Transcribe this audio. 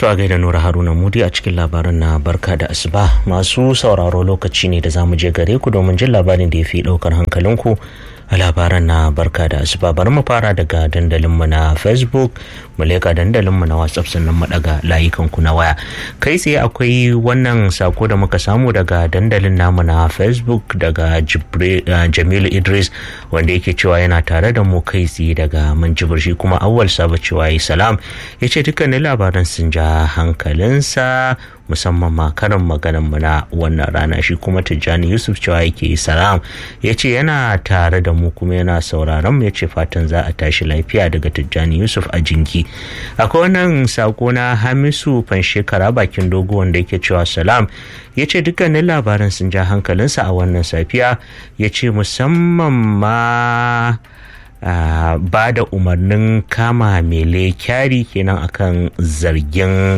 To a gaida Nura Haruna Mudi a cikin labaran na barka da asuba masu sauraro lokaci ne da za mu je gare ku domin jin labarin da ya fi ɗaukar hankalinku a labaran na barka da asuba bari mu fara daga dandalinmu na facebook mu leka dandalinmu na whatsapp sannan mu daga layukanku na waya kai tsaye akwai wannan sako da muka samu daga dandalin namu na facebook daga jamilu idris wanda yake cewa yana tare da mu kai tsaye daga manjibir shi kuma awwal saba cewa yi salam ya ce dukkanin labaran sun ja hankalinsa musamman ma karin maganan mu na wannan rana shi kuma tijjani yusuf cewa yake salam ya ce yana tare da mu kuma yana sauraron mu ya ce fatan za a tashi lafiya daga tijjani yusuf a jinki akwai wannan sako na hamisu shekara bakin dogo wanda yake cewa salam ya ce dukkanin labaran sun ja hankalinsa a wannan safiya ya ce musamman ma Uh, ba da umarnin kama mele kyari kenan akan zargin